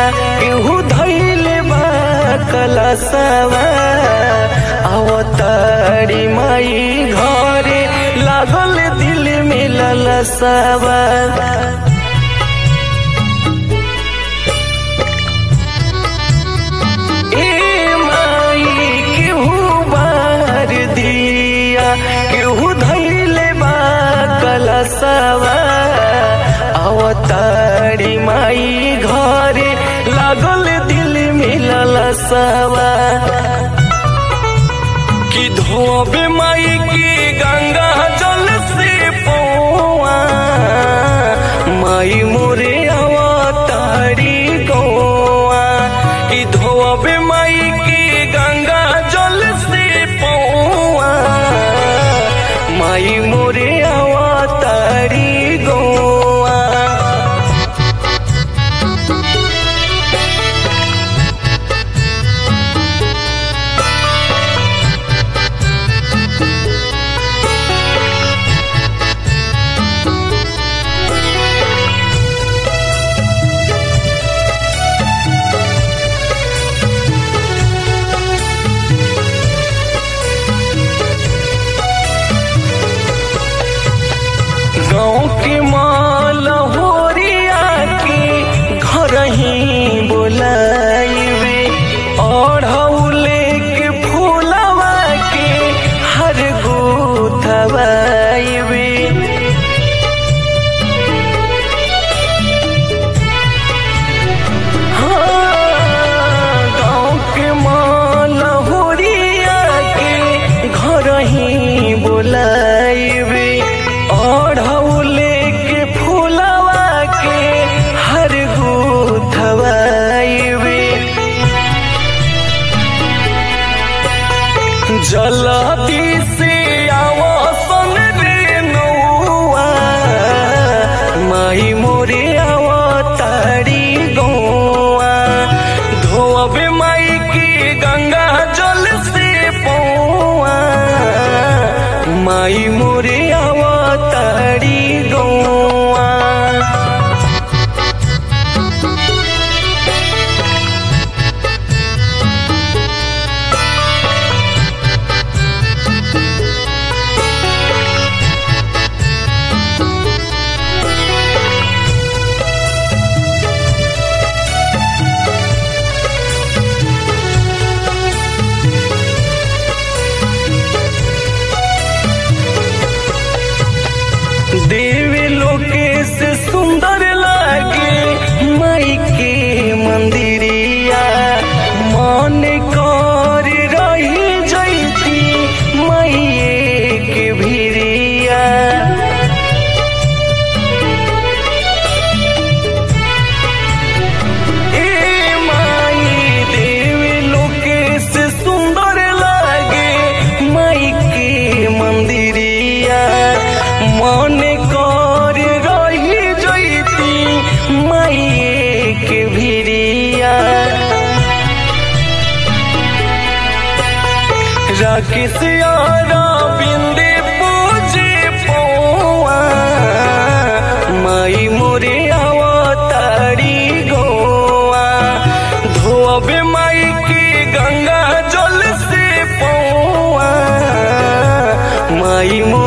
केहू धैले बा कलसवा अवतारी माई घरे लागल दिल में ललसवा ए माई केहू बार दिया केहू धैले बा कलसवा अवतारी माई घरे लागल दिल में ललसवा कि धोबे माई की गंगा जल से पौआ माई मोरे अवतारी गौआ कि धोबे माई की गंगा जल से पौआ माई मोरे अवतारी गौआ गाँव के माल होरिया के घर ही बोलाइबे ओढ़ौले के फूलवा के हर गोथवाइबे हाँ, गाँव के माल होरिया के घर ही बोलाइबे ओढ़ौले के फूलवा के हर गोथवाइबे जलती से आवासन रे नौआ माई मोरे अवतारी गौआ धोबे माई की गंगा जल से पौआ माई मोरे अवतारी गौआ देवी लोकेश सुंदर लागे माई के मंदिरिया मन कर रही जैती माई के भिरिया ए माई देवी लोकेश सुंदर लागे माई के मंदिरिया मन कर रही जैती माई के भिरिया राकेश यारा बिंदे पूजे पौआ माई मोरे अवतारी गौआ धोबे माई की गंगा जल से पौआ माई